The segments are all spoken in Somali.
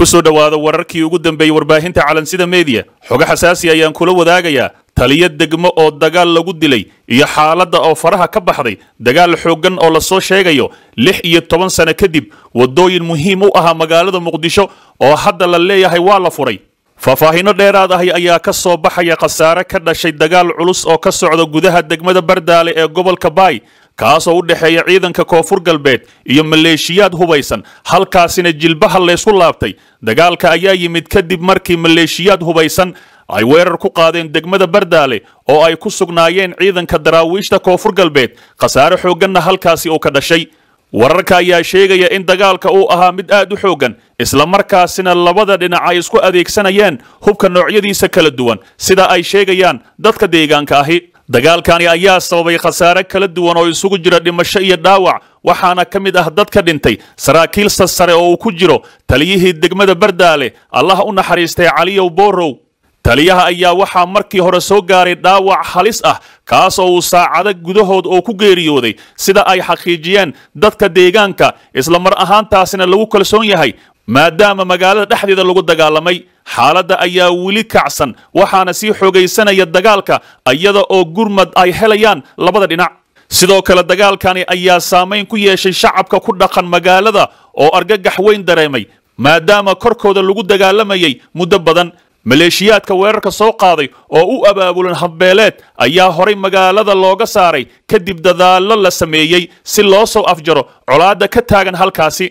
ku soo dhowaada wararkii ugu dambeeyey warbaahinta calansida meediya xogo xasaasi ayaan kula wadaagayaa taliyo degmo oo dagaal lagu dilay iyo xaaladda oo faraha ka baxday dagaal xooggan oo lasoo sheegayo lix iyo toban sano kadib waddooyin muhiim u ahaa magaalada muqdisho oo hadda la leeyahay waa la furay faahfaahinno dheeraad ahi ayaa ka soo baxaya khasaare ka dhashay dagaal culus oo ka socda gudaha degmada bardaale ee gobolka baay kaasoo u dhexeeya ciidanka koonfur galbeed iyo maleeshiyaad hubaysan halkaasina jilbaha laysku laabtay dagaalka ayaa yimid kadib markii maleeshiyaad hubaysan ay weerar ku qaadeen degmada bardaale oo ay ku sugnaayeen ciidanka daraawiishta koonfur galbeed khasaare xoogganna halkaasi uu ka dhashay wararka ayaa sheegaya in dagaalka uu ahaa mid aad u xooggan islamarkaasina labada dhinac ay isku adeegsanayeen hubka noocyadiisa kala duwan sida ay sheegayaan dadka deegaanka ahi dagaalkani ayaa sababay khasaare kala duwan oo isugu jira dhimasho iyo dhaawac waxaana ka mid ah dadka dhintay saraakiil sarsare oo uu ku jiro taliyihii degmada bardaale allah u naxariistay caliyow boorow taliyaha ayaa waxaa markii hore soo gaaray dhaawac halis ah kaas oo uu saacado gudahood oo ku geeriyooday sida ay xaqiijiyeen dadka deegaanka isla mar ahaantaasina lagu kalsoon yahay maadaama magaalada dhexdeeda lagu dagaalamay xaaladda ayaa weli kacsan waxaana sii xoogaysanaya dagaalka iyada oo gurmad ay helayaan labada dhinac sidoo kale dagaalkani ayaa saamayn ku yeeshay shacabka ku dhaqan magaalada oo argagax weyn dareemay maadaama korkooda lagu dagaalamayay muddo badan maleeshiyaadka weerarka soo qaaday oo u abaabulan habbeeleed ayaa horay magaalada looga saaray kadib dadaallo la sameeyey si loo soo afjaro colaadda ka taagan halkaasi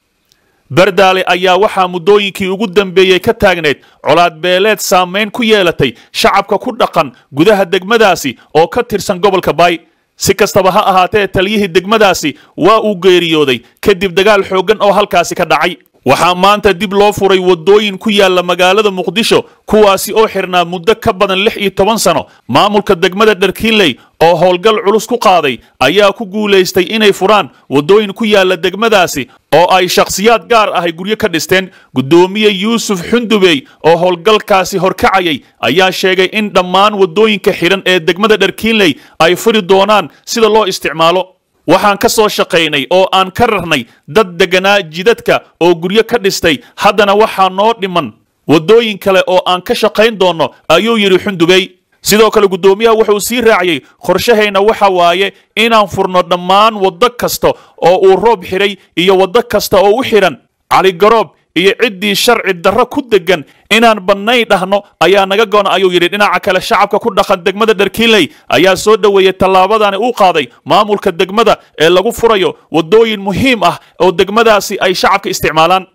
bardaale ayaa waxaa muddooyinkii ugu dambeeyey ka taagneyd colaad beeleed saamayn ku yeelatay shacabka ku dhaqan gudaha degmadaasi oo ka tirsan gobolka baay si kastaba ha ahaatee taliyihii degmadaasi waa uu geeriyooday kadib dagaal xooggan oo halkaasi ka dhacay waxaa maanta dib loo furay waddooyin ku yaalla magaalada muqdisho kuwaasi oo xirnaa muddo ka badan lix iyo toban sano maamulka degmada dharkiinley oo howlgal culus ku qaaday ayaa ku guulaystay inay furaan waddooyin ku yaalla degmadaasi oo ay shakhsiyaad gaar ahay guryo ka dhisteen guddoomiye yuusuf xundubey oo howlgalkaasi horkacayay ayaa sheegay in dhammaan waddooyinka xidhan ee degmada dharkiinley ay furi doonaan sida loo isticmaalo waxaan ka soo shaqaynay oo aan ka rarnay dad degganaa jidadka oo guryo ka dhistay haddana waxaa noo dhiman waddooyin kale oo aan ka shaqayn doonno ayuu yidhi xundubey sidoo kale guddoomiyaha wuxuu sii raaciyey qorshahayna waxa waaye inaan furno dhammaan waddo kasta oo uu roob xidhay iyo waddo kasta oo u xidhan caligaroob iyo ciddii sharci darro ku deggan inaan bannay dhahno ayaa naga goona ayuu yidhi dhinaca kale shacabka ku dhaqan degmada dharkiinley ayaa soo dhoweeyey tallaabadani uu qaaday maamulka degmada ee lagu furayo waddooyin muhiim ah oo degmadaasi ay shacabka isticmaalaan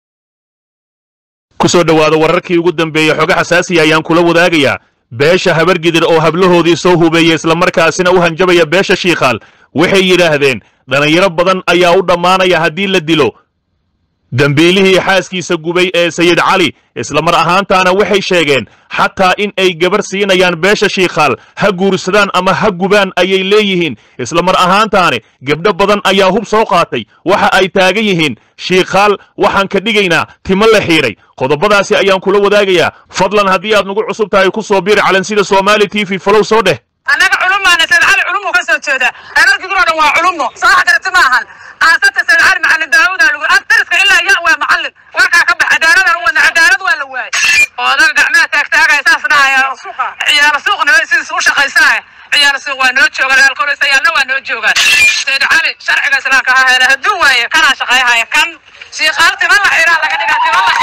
ku soo dhowaada wararkii ugu dambeeyey xogo xasaasiya ayaan kula wadaagayaa beesha habargidir oo hablahoodii soo hubeeyey islamarkaasina u hanjabaya beesha shiikhaal waxay yidhaahdeen dhallinyaro badan ayaa u dhammaanaya haddii la dilo dembiilihii xaaskiisa gubay ee sayid cali isla mar ahaantaana waxay sheegeen xataa in ay gabar siinayaan beesha shiikhaal ha guursadaan ama ha gubaan ayay leeyihiin isla mar ahaantaani gebdho badan ayaa hub soo qaatay waxa ay taagan yihiin shiikhaal waxaan ka dhigaynaa timo la xiidhay qodobadaasi ayaan kula wadaagayaa fadlan haddii aad nagu cusub tahay ku soo biir calansida soomaali t v falow soo dheh annaga culumaana sayid cali culumu ka soo jeeda reerarkiguro dhan waa culumo soo xagarti ma ahan aasata sayid cali macalin daawuda lagu agtariska ilaa ya waa macallin warkaa ka bax cadaaladaan u wadna cadaalad waa la waayay oodaga gacmaha taagtaagaya saas dhahaya ciyaaro suuqna sidiis u shaqaysanaya ciyaaro suuq waa noo joogaan alkoolisayaalla waa noo joogaan sayid cali sharciga islaamka ha hele hadduu waaye kanaa shaqayhaya kan shiikaal tima la xiraa laga dhigaa tima la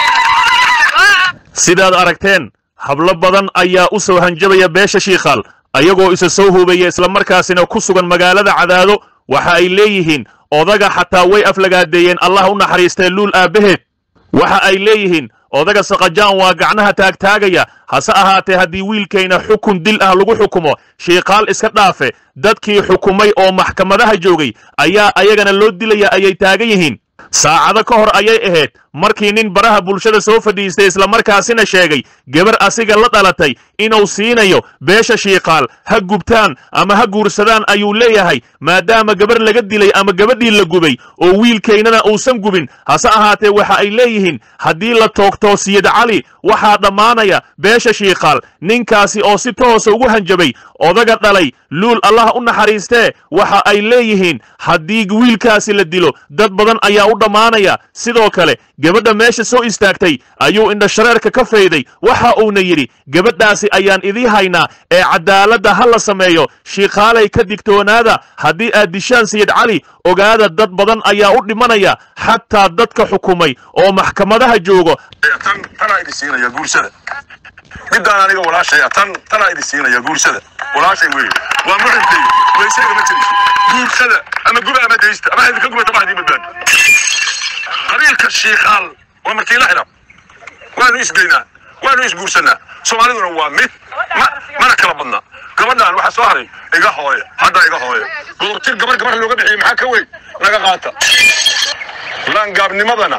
xiraa sidaad aragteen hablo badan ayaa u soo hanjabaya beesha shiikhaal ayagoo isa soo hubeeya islamarkaasina ku sugan magaalada cadaado waxa ay leeyihiin odaga xataa way aflagaadeeyeen allah u naxariistee luul aabbaheed waxa ay leeyihiin odaga saqajaan waa gacnaha taagtaagaya hase ahaatee haddii wiilkayna xukun dil ah lagu xukumo shiikaal iska dhaafe dadkii xukumay oo maxkamadaha joogay ayaa ayagana loo dilaya ayay taagan yihiin saacado ka hor ayay ahayd markii nin baraha bulshada soo fadhiistay islamarkaasina sheegay gabar asiga la dhalatay inuu siinayo beesha shiikaal ha gubtaan ama ha guursadaan ayuu leeyahay maadaama gabar laga dilay ama gabadhii la gubay oo wiilkaynana uusan gubin hase ahaatee waxa ay leeyihiin haddii la toogtoo siyid cali waxaa dhammaanaya beesha shiikaal ninkaasi oo si toosa ugu hanjabay odaga dhalay luul allah u naxariistee waxa ay leeyihiin haddii wiilkaasi la dilo dad badan ayaa u dhammaanaya sidoo kale gabadha meesha soo istaagtay ayuu indhashareerka ka fayday waxa uuna yidhi gabadhaasi ayaan idii haynaa ee cadaaladda ha la sameeyo shiikhaalay ka digtoonaada haddii aad dishaan sayid cali ogaada dad badan ayaa u dhimanaya xataa dadka xukumay oo maxkamadaha joogo tan tanaa idin siinaya guursada midaan aniga walaashaya tan tanaa idin siinaya guursada walaashay wey waa muxibkay weysayga ma jiri guursada ama guba ama daysta ama idinka gubata ma idin badbaad qabiilka shiikaal waa martiila xidha waanu isgeynaa waanu isguursanaa soomaaliduna waa mid ma mana kala badna gabadhaan waxaa soo haray iga hooye hadda iga hooye gudubtir gabar gabar looga bixiyey maxaa ka weyn naga qaata laangaabnimadana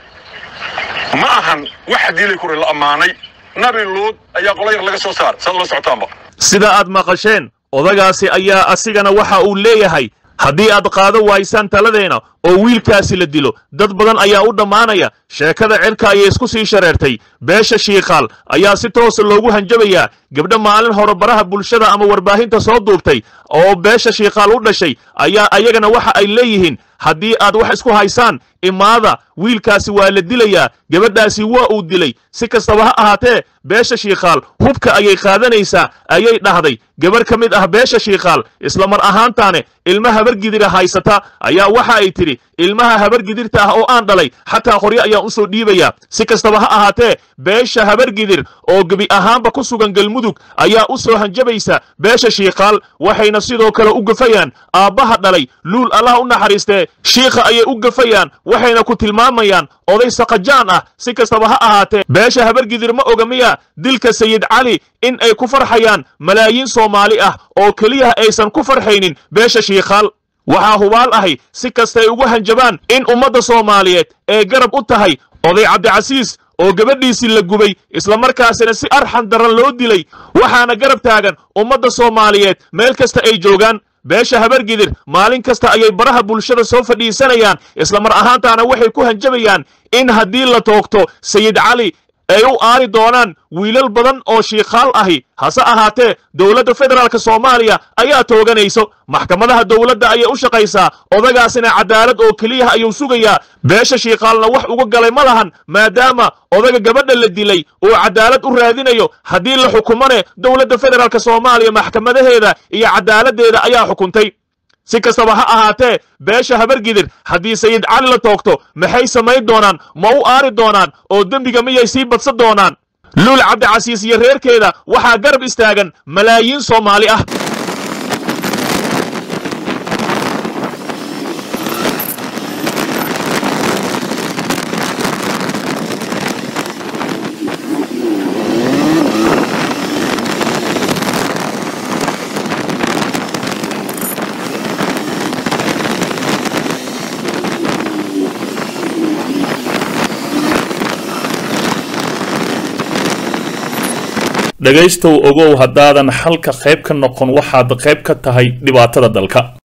ma ahan wax hadiilay kure la ammaanay nabi luud ayaa qola yar laga soo saar saad la socotaanba sida aad maqasheen odagaasi ayaa asigana waxa uu leeyahay haddii aad qaado waysaan taladeena oo wiilkaasi la dilo dad badan ayaa u dhammaanaya sheekada cirka ayay isku sii shareertay beesha shiikaal ayaa si toosa loogu hanjabayaa gabdho maalin hore baraha bulshada ama warbaahinta soo duubtay oo beesha shiikaal u dhashay ayaa ayagana waxa ay leeyihiin haddii aad wax isku haysaan imaada wiilkaasi waa la dilayaa gabadhaasi waa uu dilay si kastaba ha ahaatee beesha shiikaal hubka ayay qaadanaysaa ayay dhahday gabarh ka mid ah beesha shiikaal isla mar ahaantaane ilma habargidira haysata ayaa waxa ay tidhi ilmaha habargidirta ah oo aan dhalay xataa qoryo ayaan u soo dhiibayaa si kastaba ha ahaatee beesha habargidir oo gebi ahaanba ku sugan galmudug ayaa u soo hanjabaysa beesha shiikaal waxayna sidoo kale u gafayaan aabbaha dhalay luul allah u naxariistee shiikha ayay u gafayaan waxayna ku tilmaamayaan oday saqajaan ah si kastaba ha ahaatee beesha habargidir ma oga miya dilka sayid cali in ay ku farxayaan malaayiin soomaali ah oo keliya aysan ku farxaynin beesha shiikaal waxaa hubaal ahay si kastay ugu hanjabaan in ummadda soomaaliyeed ee garab u tahay oday cabdicasiis oo gabadhiisii la gubay islamarkaasina si arxan daran loo dilay waxaana garab taagan ummadda soomaaliyeed meel kasta ay joogaan beesha habargidir maalin kasta ayay baraha bulshada soo fadhiisanayaan isla mar ahaantaana waxay ku hanjabayaan in haddii la toogto sayid cali ay u aari doonaan wiilal badan oo shiikaal ahi hase ahaatee dowladda federaalk soomaaliya ayaa tooganayso maxkamadaha dowladda ayay u shaqaysaa odagaasina cadaalad oo keliyaha ayuu sugayaa beesha shiikaalna wax uga galay ma lahan maadaama odaga gabadha la dilay uu cadaalad u raadinayo haddii la xukumane dowladda federaalk soomaaliya maxkamadaheeda iyo cadaaladdeeda ayaa xukuntay si kastaba ha ahaatee beesha habargidir haddii sayid cali la toogto maxay samayn doonaan ma u aari doonaan oo dembiga miyay sii badsan doonaan luul cabdicasiis iyo reerkeeda waxaa garab istaagan malaayiin soomaali ah dhegaystow ogow haddaadan xalka qayb ka noqon waxaad qayb ka tahay dhibaatada dalka